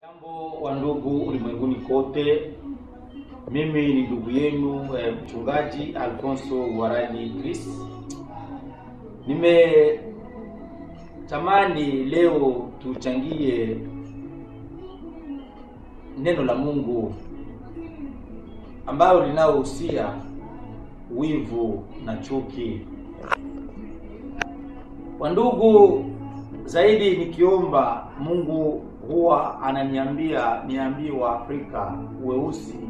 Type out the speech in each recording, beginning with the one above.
Jambo wa ndugu ulimwenguni kote, mimi ni ndugu yenu eh, mchungaji Alfonso Warani Chris. Nimetamani leo tuchangie neno la Mungu ambalo linaohusia wivu na chuki. Wandugu, zaidi nikiomba Mungu huwa ananiambia niambie Waafrika weusi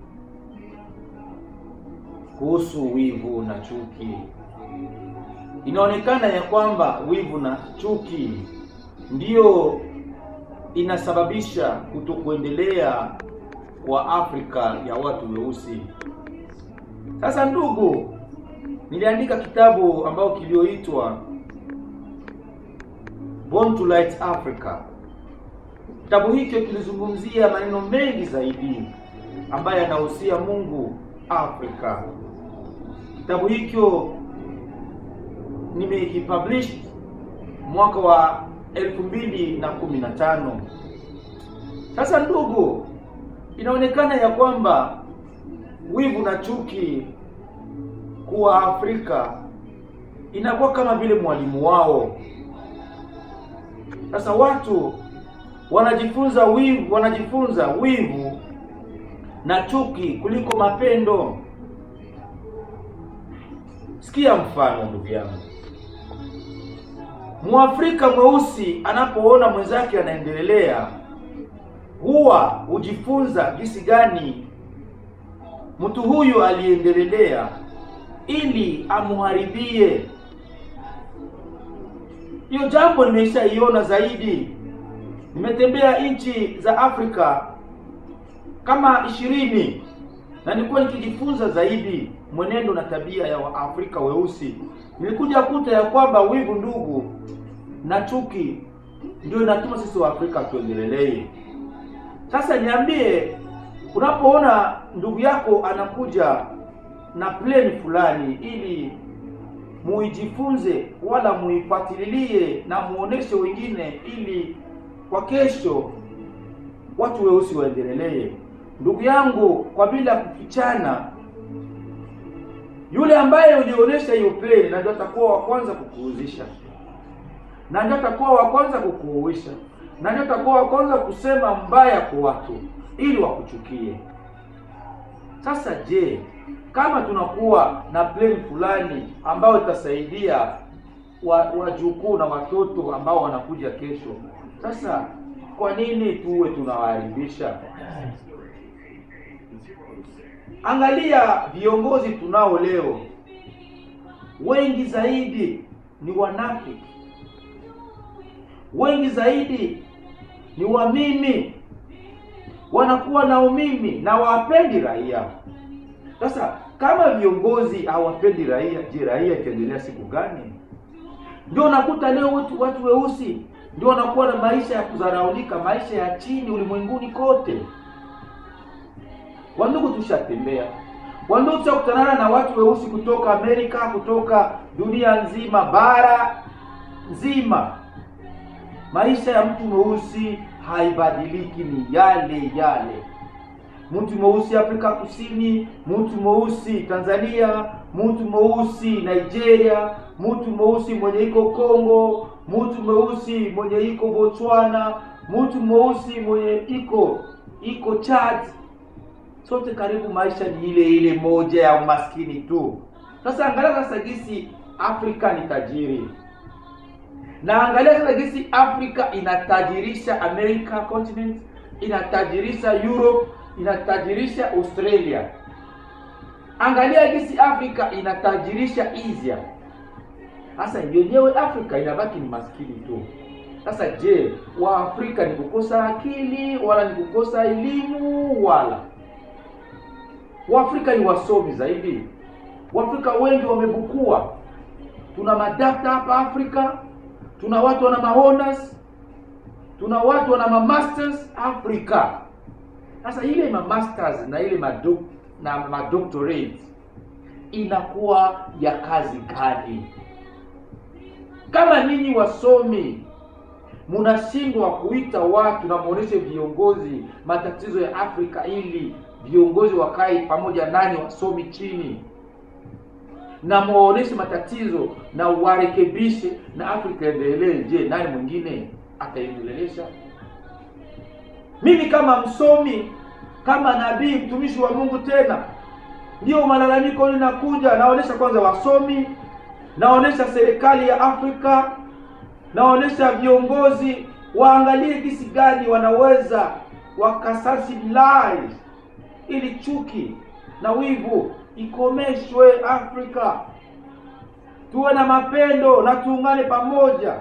kuhusu wivu na chuki. Inaonekana ya kwamba wivu na chuki ndiyo inasababisha kutokuendelea kwa Afrika ya watu weusi. Sasa ndugu, niliandika kitabu ambao kilioitwa Born to Light Africa. Kitabu hicho kilizungumzia maneno mengi zaidi ambayo yanahusia Mungu Afrika. Kitabu hicho nimekipublish mwaka wa elfu mbili na kumi na tano. Sasa ndugu, inaonekana ya kwamba wivu na chuki kuwa Afrika inakuwa kama vile mwalimu wao. Sasa watu wanajifunza wivu, wanajifunza wivu na chuki kuliko mapendo. Sikia mfano, ndugu yangu. Mwafrika mweusi anapoona mwenzake anaendelea, huwa hujifunza jinsi gani mtu huyu aliendelea ili amuharibie. Hiyo jambo nimeshaiona zaidi. Nimetembea nchi za Afrika kama ishirini na nilikuwa nikijifunza zaidi mwenendo na tabia ya Waafrika weusi. Nilikuja kuta ya kwamba wivu, ndugu, na chuki ndio inatuma sisi Waafrika tuendelelee. Sasa niambie, unapoona ndugu yako anakuja na pleni fulani ili muijifunze wala muifuatilie na muoneshe wengine ili kwa kesho watu weusi waendelelee. Ndugu yangu, kwa bila kufichana, yule ambaye ulionyesha hiyo pleni na ndio atakuwa wa kwanza kukuuzisha, na ndio atakuwa wa kwanza kukuuisha, na ndio atakuwa wa kwanza kusema mbaya kwa watu ili wakuchukie. Sasa je, kama tunakuwa na pleni fulani ambayo itasaidia wajukuu na watoto ambao wanakuja kesho, sasa kwa nini tuwe tunawaharibisha? Angalia viongozi tunao leo, wengi zaidi ni wanafiki, wengi zaidi ni wamimi, wanakuwa na umimi na wapendi raia. Sasa kama viongozi hawapendi raia, je, raia itaendelea siku gani? Ndio unakuta leo watu watu weusi ndio wanakuwa na maisha ya kudharaulika, maisha ya chini ulimwenguni kote. Wandugu, tushatembea wandugu, tushakutana na watu weusi kutoka Amerika, kutoka dunia nzima, bara nzima. Maisha ya mtu mweusi haibadiliki, ni yale yale. Mtu mweusi Afrika Kusini, mtu mweusi Tanzania, mtu mweusi Nigeria, mtu mweusi mwenye iko Kongo, mtu mweusi mwenye iko Botswana, mtu mweusi mwenye iko iko Chad, sote karibu maisha ni ile ile moja ya umaskini tu. Sasa angalia sasa gisi Afrika ni tajiri, na angalia sasa gisi Afrika inatajirisha America continent, inatajirisha Europe, inatajirisha Australia. Angalia gisi Afrika inatajirisha Asia. Sasa yenyewe Afrika inabaki ni maskini tu. Sasa je, Waafrika ni kukosa akili wala ni kukosa elimu? Wala Waafrika ni wasomi zaidi. Waafrika wengi wamebukua. Tuna madakta hapa Afrika, tuna watu wana mahonors, tuna watu wana mamasters Afrika. Sasa ile mamasters na ile madok na madoctorate inakuwa ya kazi gani? Kama ninyi wasomi mnashindwa kuita watu na muoneshe viongozi matatizo ya Afrika ili viongozi wakae pamoja nani, wasomi chini na muoneshe matatizo na warekebishe na Afrika endelee. Je, nani mwingine ataiendelesha? Mimi kama msomi, kama nabii, mtumishi wa Mungu, tena ndio malalamiko linakuja, naonesha kwanza wasomi, naonesha serikali ya Afrika, naonesha viongozi waangalie jinsi gani wanaweza wakasensibilize ili chuki na wivu ikomeshwe Afrika, tuwe na mapendo na tuungane pamoja.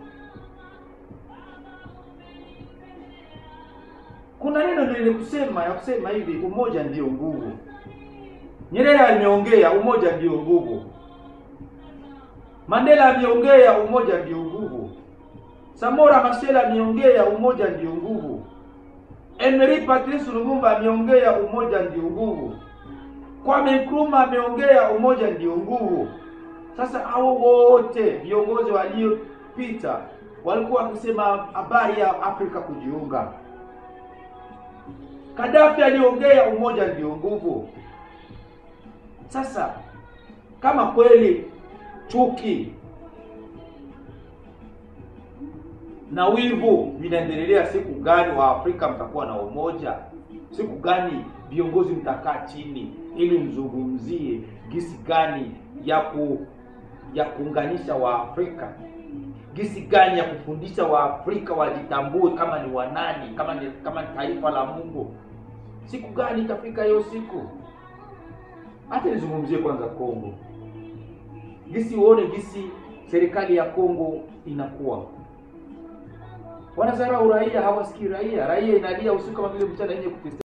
Kuna neno nilikusema ya kusema hivi, umoja ndio nguvu. Nyerere alimeongea umoja ndio nguvu. Mandela ameongea umoja ndio nguvu. Samora Machel ameongea umoja ndio nguvu. Emery Patrice Lumumba ameongea umoja ndio nguvu. Kwame Nkrumah ameongea umoja ndio nguvu. Sasa hao wote viongozi waliopita walikuwa wakisema habari ya Afrika kujiunga. Gaddafi aliongea umoja ndio nguvu. Sasa kama kweli chuki na wivu vinaendelea, siku gani wa Afrika mtakuwa na umoja? Siku gani viongozi mtakaa chini ili mzungumzie gisi gani ya ku ya kuunganisha Waafrika, gisi gani ya kufundisha Waafrika wajitambue kama ni wanani, kama ni kama ni taifa la Mungu. Siku gani itafika hiyo siku? Hata nizungumzie kwanza Kongo, gisi uone gisi serikali ya Kongo inakuwa wanazarau raia, hawasikii raia. Raia inalia usiku kama vile mchana yenye